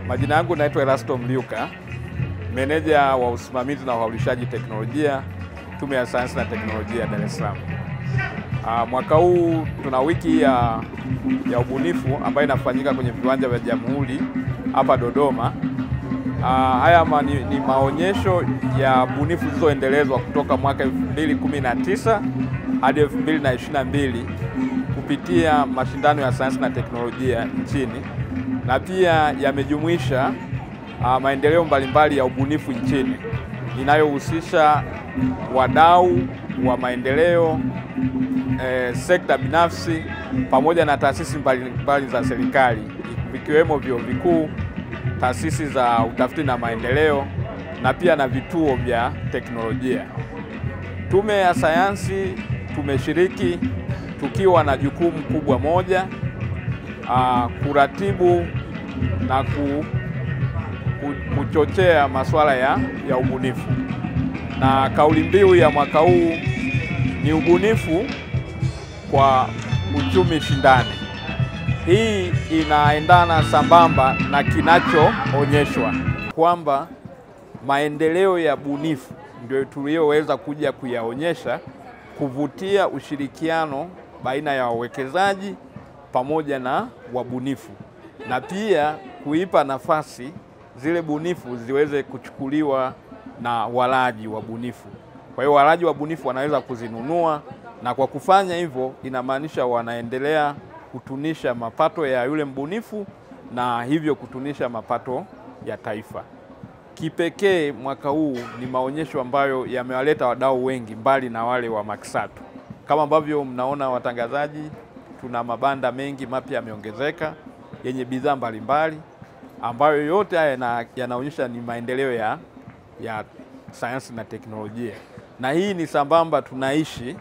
Majina yangu naitwa Erasto Mliuka, meneja wa usimamizi na uhaulishaji teknolojia, Tume ya Sayansi na Teknolojia Dar es Salaam. Ah, mwaka huu tuna wiki ya, ya ubunifu ambayo inafanyika kwenye viwanja vya Jamhuri hapa Dodoma. Ah, haya ma, ni, ni maonyesho ya bunifu zilizoendelezwa kutoka mwaka 2019 hadi 2022 kupitia mashindano ya sayansi na teknolojia nchini na pia yamejumuisha uh, maendeleo mbalimbali ya ubunifu nchini inayohusisha wadau wa maendeleo eh, sekta binafsi pamoja na taasisi mbalimbali za serikali vikiwemo vyuo vikuu, taasisi za utafiti na maendeleo na pia na vituo vya teknolojia. Tume ya Sayansi tumeshiriki tukiwa na jukumu kubwa moja uh, kuratibu na ku, ku, kuchochea masuala ya, ya ubunifu, na kauli mbiu ya mwaka huu ni ubunifu kwa uchumi shindani. Hii inaendana sambamba na kinachoonyeshwa kwamba maendeleo ya bunifu ndio tuliyoweza kuja kuyaonyesha, kuvutia ushirikiano baina ya wawekezaji pamoja na wabunifu na pia kuipa nafasi zile bunifu ziweze kuchukuliwa na walaji wa bunifu. Kwa hiyo walaji wa bunifu wanaweza kuzinunua, na kwa kufanya hivyo inamaanisha wanaendelea kutunisha mapato ya yule mbunifu na hivyo kutunisha mapato ya taifa. Kipekee mwaka huu ni maonyesho ambayo yamewaleta wadau wengi mbali na wale wa Maksatu. Kama ambavyo mnaona watangazaji, tuna mabanda mengi mapya yameongezeka yenye bidhaa mbalimbali ambayo yote haya yanaonyesha ni maendeleo ya, ya sayansi na teknolojia, na hii ni sambamba tunaishi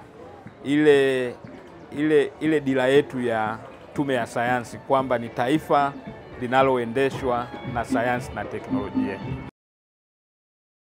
ile, ile, ile dira yetu ya Tume ya Sayansi kwamba ni taifa linaloendeshwa na sayansi na teknolojia.